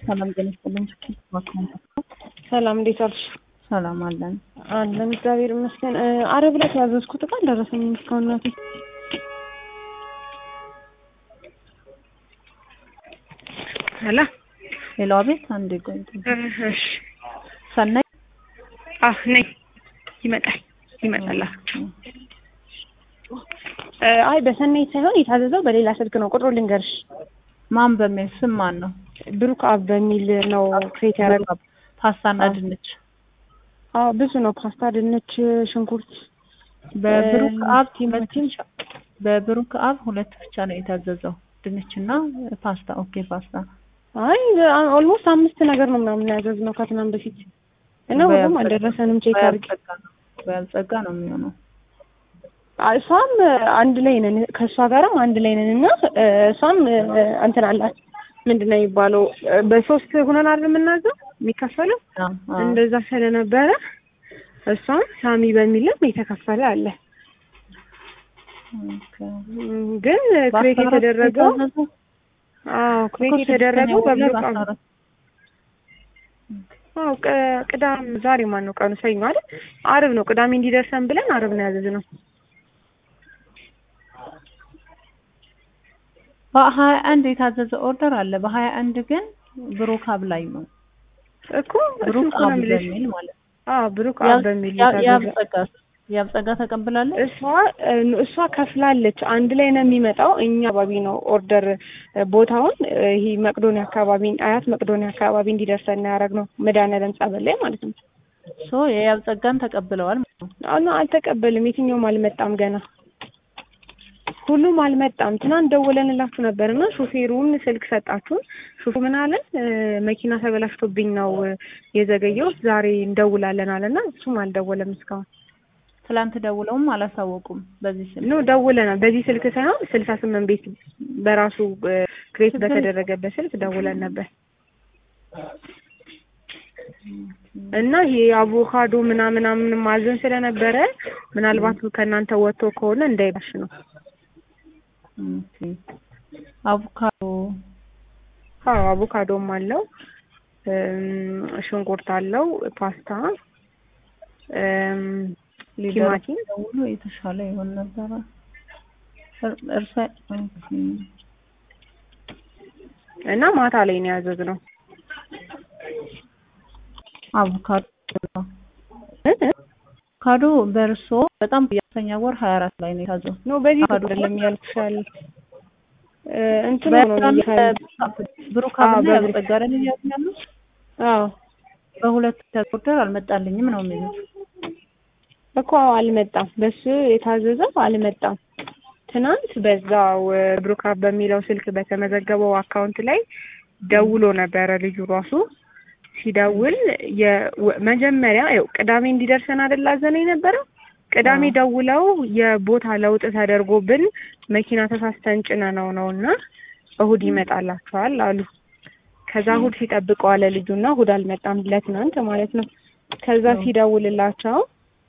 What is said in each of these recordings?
ሰላም ጤና ይስጥልኝ። ሰላም እንዴት ዋልሽ? ሰላም አለን አለን እግዚአብሔር ይመስገን። አረብ ዕለት ያዘዝኩት እቃ አልደረሰኝም እስካሁን እናቴ። ሄሎ ሌላዋ ቤት አንድ ቆይ እሺ ሰናይ አህ ነይ ይመጣል ይመጣል። አይ በሰናይ ሳይሆን የታዘዘው በሌላ ስልክ ነው። ቁጥሩ ልንገርሽ። ማን በሚል ስም ማን ነው? ብሩክ አብ በሚል ነው ክሬት ያደረገው። ፓስታና ድንች አዎ ብዙ ነው። ፓስታ፣ ድንች፣ ሽንኩርት በብሩክ አብ ቲማቲም በብሩክ አብ ሁለት ብቻ ነው የታዘዘው ድንችና ፓስታ። ኦኬ ፓስታ አይ ኦልሞስት አምስት ነገር ነው ምናምን ያዘዝነው ከትናንት በፊት እና ሁሉም አልደረሰንም። ቼክ አድርጊ። በያልጸጋ ነው የሚሆነው። እሷም አንድ ላይ ነን ከእሷ ጋርም አንድ ላይ ነን እና እሷም እንትን አላት ምንድን ነው የሚባለው በሶስት ሆነን አይደል የምናዘው የሚከፈለው እንደዛ ስለነበረ እሷም ሳሚ በሚልም የተከፈለ አለ። ግን ክሬት የተደረገው አዎ ክሬት የተደረገው በብሩክ አዎ ቅዳም ዛሬ ማን ነው ቀኑ? ሰኞ አይደል? አርብ ነው ቅዳሜ እንዲደርሰን ብለን አርብ ነው ያዘዝነው። በሀያ አንድ የታዘዘ ኦርደር አለ። በሀያ አንድ ግን ብሩክ አብ ላይ ነው እኮ ብሩክ አብ በሚል ማለት ነው። አዎ ብሩክ አብ በሚል ያብጸጋ ያብጸጋ ተቀብላለች። እሷ እሷ ከፍላለች። አንድ ላይ ነው የሚመጣው። እኛ አካባቢ ነው ኦርደር ቦታውን ይሄ መቅዶኒያ አካባቢ አያት መቅዶኒያ አካባቢ እንዲደርሰን ያደረግነው መድኃኒዓለም ጸበል ላይ ማለት ነው። ሶ የያብጸጋን ተቀብለዋል ማለት ነው። አሁን አልተቀበልም። የትኛውም አልመጣም ገና ሁሉም አልመጣም። ትናንት ደውለንላችሁ ነበር እና ሾፌሩን ስልክ ሰጣችሁን። ሾፌሩ ምን አለን? መኪና ተበላሽቶብኝ ነው የዘገየው ዛሬ እንደውላለን አለና እሱም አልደወለም እስካሁን። ትላንት ደውለውም አላሳወቁም። በዚህ ስልክ ኖ ደውለናል። በዚህ ስልክ ሳይሆን ስልሳ ስምንት ቤት በራሱ ክሬት በተደረገበት ስልክ ደውለን ነበር እና ይሄ አቮካዶ ምናምን ምናምን ማዘን ስለነበረ ምናልባት ከእናንተ ወጥቶ ከሆነ እንዳይባሽ ነው። አቮካዶ አዎ አቮካዶም አለው፣ ሽንኩርት አለው፣ ፓስታ፣ ቲማቲም ደውሎ የተሻለ ይሆን ነበረ። እርሳ እና ማታ ላይ ነው ያዘዝነው አቮካዶ አቮካዶ በእርሶ በጣም የአስረኛ ወር ሀያ አራት ላይ ነው የታዘው። ኖ በዚህ አይደለም ያልኩሻል። እንትን ነው ብሩክ አብና ያብጸጋ አይደል እያሉኝ ያሉት? አዎ በሁለት ተቆርደር አልመጣልኝም ነው የሚሉት እኮ አልመጣም። በሱ የታዘዘው አልመጣም። ትናንት በዛው ብሩክ አብ በሚለው ስልክ በተመዘገበው አካውንት ላይ ደውሎ ነበረ ልጁ ራሱ ሲደውል የመጀመሪያ ያው ቅዳሜ እንዲደርሰን አይደል አዘነ የነበረው። ቅዳሜ ደውለው የቦታ ለውጥ ተደርጎብን መኪና ተሳስተን ጭነ ነው ነው እና እሁድ ይመጣላችኋል አሉ። ከዛ እሁድ ሲጠብቀው አለ ልጁና እሁድ አልመጣም ለትናንት ማለት ነው። ከዛ ሲደውልላቸው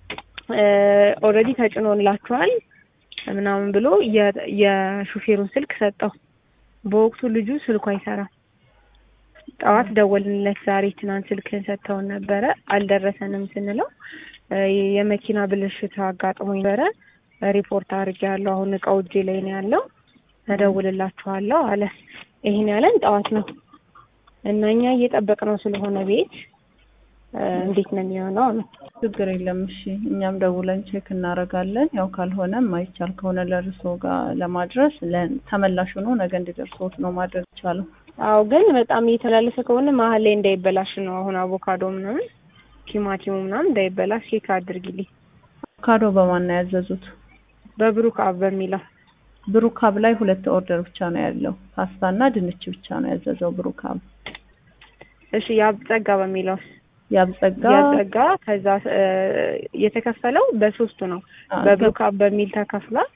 ኦልሬዲ ተጭኖላችኋል ምናምን ብሎ የሹፌሩን ስልክ ሰጠው። በወቅቱ ልጁ ስልኩ አይሰራም። ጠዋት ደወልንለት። ዛሬ ትናንት ስልክን ሰጥተውን ነበረ አልደረሰንም ስንለው የመኪና ብልሽት አጋጥሞ ነበረ ሪፖርት አድርጌያለሁ። አሁን እቃው እጄ ላይ ነው ያለው እደውልላችኋለሁ አለ። ይሄን ያለን ጠዋት ነው እና እኛ እየጠበቅነው ስለሆነ ቤት እንዴት ነው የሚሆነው ነው። ችግር የለም እሺ፣ እኛም ደውለን ቼክ እናደርጋለን። ያው ካልሆነ ማይቻል ከሆነ ለእርሶ ጋር ለማድረስ ተመላሽ ሆኖ ነገ እንዲደርሶት ነው ማድረግ ይቻላል። አዎ ግን በጣም እየተላለፈ ከሆነ መሀል ላይ እንዳይበላሽ ነው። አሁን አቮካዶ ምናምን ቲማቲሙ ምናምን እንዳይበላሽ ቼክ አድርጊልኝ። አቮካዶ በማን ነው ያዘዙት? በብሩክ አብ በሚለው ብሩክ አብ ላይ ሁለት ኦርደር ብቻ ነው ያለው። ፓስታ እና ድንች ብቻ ነው ያዘዘው ብሩክ አብ። እሺ ያብጸጋ በሚለው ያብጸጋ ያብጸጋ ከዛ የተከፈለው በሶስቱ ነው። በብሩክ አብ በሚል ተከፍሏል።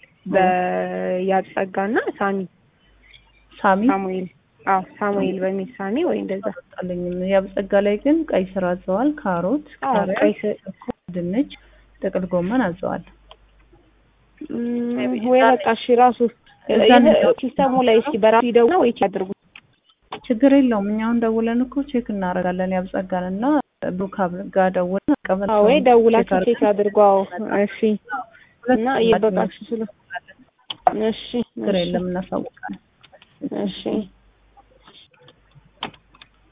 በያብጸጋና ሳሚ ሳሚ ሳሙኤል አዎ ሳሙኤል በሚል ሳሚ ወይ እንደዛ አልጣለኝም። ያብጸጋ ላይ ግን ቀይ ስር አዘዋል፣ ካሮት፣ ቀይ ስር፣ ድንች፣ ጥቅል ጎመን አዘዋል። ወይ በቃ እሺ ራሱ ሲስተሙ ላይ እስኪ በራሱ ይደውና ወይ አድርጉ ችግር የለውም። እኛውን ደውለን እኮ ቼክ እናደርጋለን። ያብጸጋን እና ብሩካብ ጋር ደውለን አቀበል አዎ ወይ ደውላችሁ ቼክ አድርጉ። አዎ እሺ። እና እየበቃችሁ ስለ እሺ ችግር የለም እናሳውቃለን። እሺ